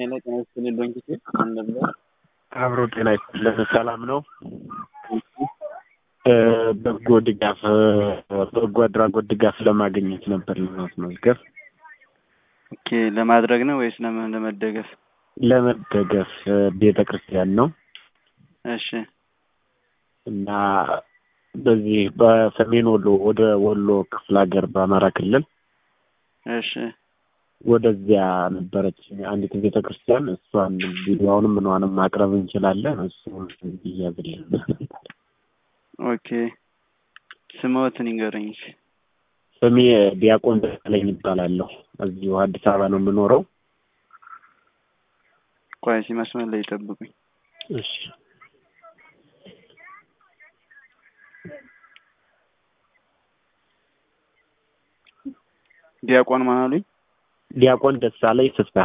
ሄሎ ጤና ይስጥልኝ ዶንኪቴ እንደምን አብሮ ጤና ይስጥልን። ሰላም ነው። በጎ ድጋፍ በጎ አድራጎት ድጋፍ ለማግኘት ነበር ለማስመዝገብ ኦኬ ለማድረግ ነው ወይስ ለምን ለመደገፍ? ለመደገፍ ቤተ ክርስቲያን ነው እሺ እና በዚህ በሰሜን ወሎ ወደ ወሎ ክፍለ ሀገር በአማራ ክልል እሺ ወደዚያ ነበረች አንዲት ቤተ ክርስቲያን። እሷን ቪዲዮውንም ምንዋንም ማቅረብ እንችላለን። እሱ እያዝልን ኦኬ ስምዎትን ይንገረኝ እስኪ። ስሜ ዲያቆን ደሳለኝ ይባላለሁ። እዚሁ አዲስ አበባ ነው የምኖረው። ቆይ እስኪ መስመር ላይ ይጠብቁኝ። እሺ ዲያቆን ማን አሉኝ? ዲያቆን ደሳለኝ ፍስሐ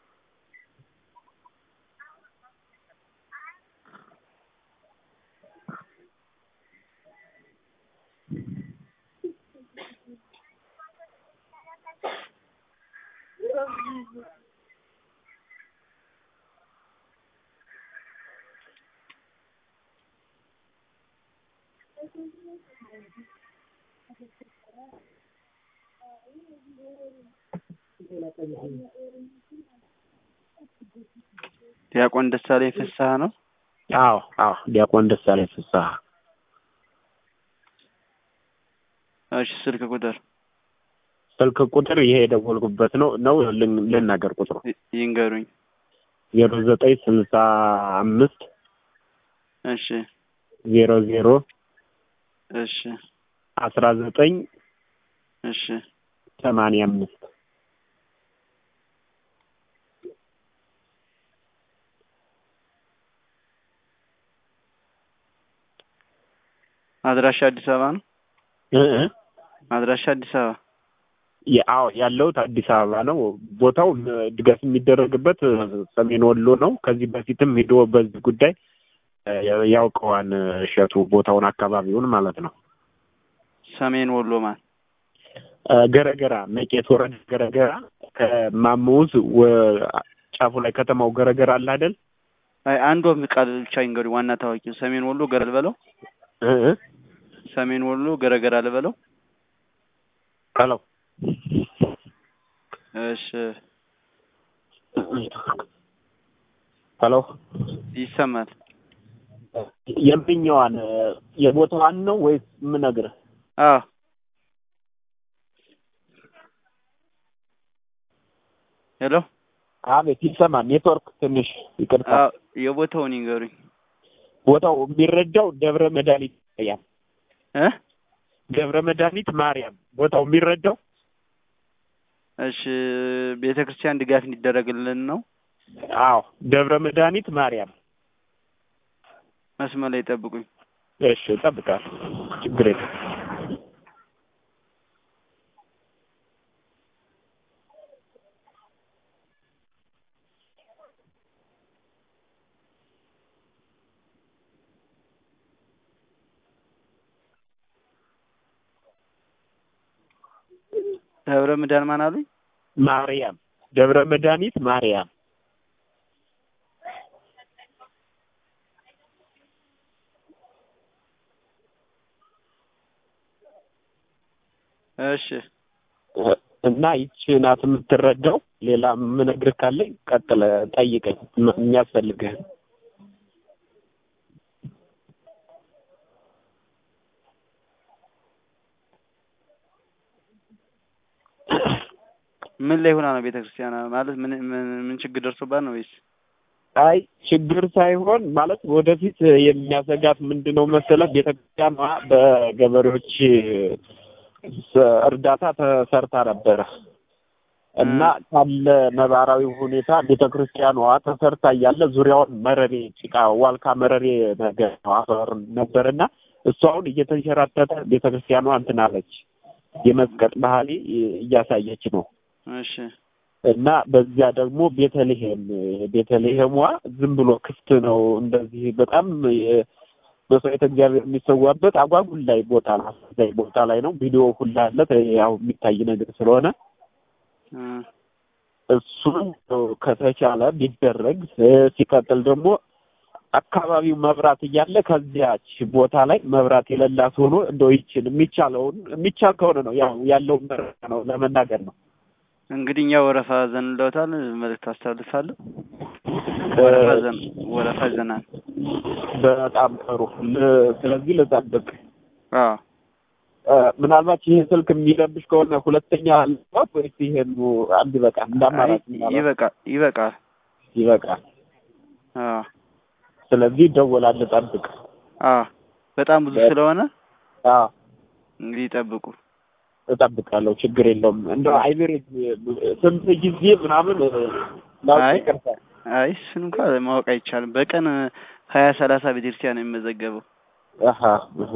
ዲያቆን ደሳለኝ ፍስሐ ነው። አዎ አዎ ዲያቆን ደሳለኝ ፍስሐ እሺ ስልክ ቁጥር ስልክ ቁጥር ይሄ የደወልኩበት ነው ነው ልን- ልናገር ቁጥሩ ይ- ይንገሩኝ። ዜሮ ዘጠኝ ስልሳ አምስት እሺ ዜሮ ዜሮ እሺ አስራ ዘጠኝ እሺ ሰማንያ አምስት አድራሻ አዲስ አበባ ነው። እ እ አድራሻ አዲስ አበባ የ- አዎ ያለሁት አዲስ አበባ ነው። ቦታው እ፣ ድጋፍ የሚደረግበት እ፣ ሰሜን ወሎ ነው። ከዚህ በፊትም ሄዶ በዚህ ጉዳይ እ፣ ያውቀዋን እ፣ እሸቱ ቦታውን አካባቢውን ማለት ነው። ሰሜን ወሎ ማን እ፣ ገረገራ መቄት ወረዳ ገረገራ ከማሙዝ ወ- ጫፉ ላይ ከተማው ገረገራ አለ አይደል? አይ አንድ ወም ቃል ብቻ ይንገሩኝ። ዋና ታዋቂው ሰሜን ወሎ ገረል በለው። እ እ ሰሜን ወሎ ገረገራ ልበለው። ሄሎ እሺ ሄሎ ይሰማል። የምኛዋን እ፣ የቦታዋን ነው ወይስ የምነግርህ? አዎ ሄሎ አቤት ይሰማል። ኔትወርክ ትንሽ ይቅርታ። አዎ የቦታውን ይንገሩኝ ቦታው የሚረዳው ደብረ መድኃኒት ማርያም እ ደብረ መድኃኒት ማርያም ቦታው የሚረዳው እሺ ቤተ ክርስቲያን ድጋፍ እንዲደረግልን ነው። አዎ ደብረ መድኃኒት ማርያም። መስመር ላይ ጠብቁኝ። እሺ እጠብቃለሁ። ችግር የለም። ደብረ ምዳን ማን አሉኝ? ማርያም ደብረ መድኃኒት ማርያም። እሺ እና ይቺ ናት የምትረዳው። ሌላ የምነግርህ ካለኝ ቀጥለ ጠይቀኝ ም- የሚያስፈልግህን ምን ላይ ሆና ነው ቤተ ክርስቲያን ማለት ምን ምን ምን ችግር ደርሶባት ነው ወይስ? አይ ችግር ሳይሆን ማለት ወደፊት የሚያሰጋት ምንድን ነው መሰለህ? ቤተክርስቲያኗ በገበሬዎች ስ- እርዳታ ተሰርታ ነበረ እና ካለ ነባራዊ ሁኔታ ቤተክርስቲያኗ ተሰርታ እያለ ዙሪያውን መረሬ ጭቃ፣ ዋልካ መረሬ ነገር ነው አፈር ነበርና እሱ አሁን እየተንሸራተተ ቤተክርስቲያኗ እንትን አለች። የመዝቀጥ ባህሪ እያሳየች ነው። እሺ እና በዚያ ደግሞ ቤተልሔም ቤተልሔሟ ዝም ብሎ ክፍት ነው። እንደዚህ በጣም የ- መስዋዕተ እግዚአብሔር የሚሰዋበት አጓጉል ላይ ቦታ ነው። አሳዛኝ ቦታ ላይ ነው። ቪዲዮ ሁላ አለ ተ- ያው የሚታይ ነገር ስለሆነ እ እሱን ከተቻለ ቢደረግ እ፣ ሲቀጥል ደግሞ አካባቢው መብራት እያለ ከዚያች ቦታ ላይ መብራት የሌላት ሆኖ እንደው ይችን የሚቻለውን የሚቻል ከሆነ ነው ያው ያለውን መረጃ ነው ለመናገር ነው። እንግዲህ እኛ ወረፋ ዘንለውታል። መልዕክት አስተላልፋለሁ። ወረፋ ዘን ወረፋ ዘናል። በጣም ጥሩ። ል- ስለዚህ ልጠብቅ። አዎ እ፣ ምናልባት ይህ ስልክ የሚረብሽ ከሆነ ሁለተኛ ልባት ወይስ ይሄን አንድ ይበቃል? እንደ አይ አማራጭ ምናልባት ይበቃል ይበቃል። ይበቃል። አዎ ስለዚህ ይደወላል። ልጠብቅ። አዎ በጣም ብዙ በ- ስለሆነ አዎ እንግዲህ ይጠብቁ። እጠብቃለሁ። ችግር የለውም። እንደው አይቤሬት ስንት ጊዜ ምናምን ላውቅ አይ ይቅርታ። አይ እሱን እንኳን ማወቅ አይቻልም። በቀን ሀያ ሰላሳ ቤተክርስቲያን ነው የሚመዘገበው። አሀ አሀ።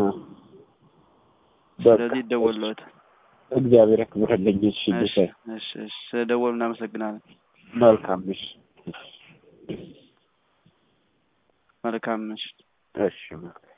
በቃ ስለዚህ ይደወልለታል። እግዚአብሔር ያክብርልኝ። እሺ እሺ ጌታዬ። እሺ እሺ ስለደወሉ እናመሰግናለን። መልካም እሺ መልካም ምሽት። እሺ መልካም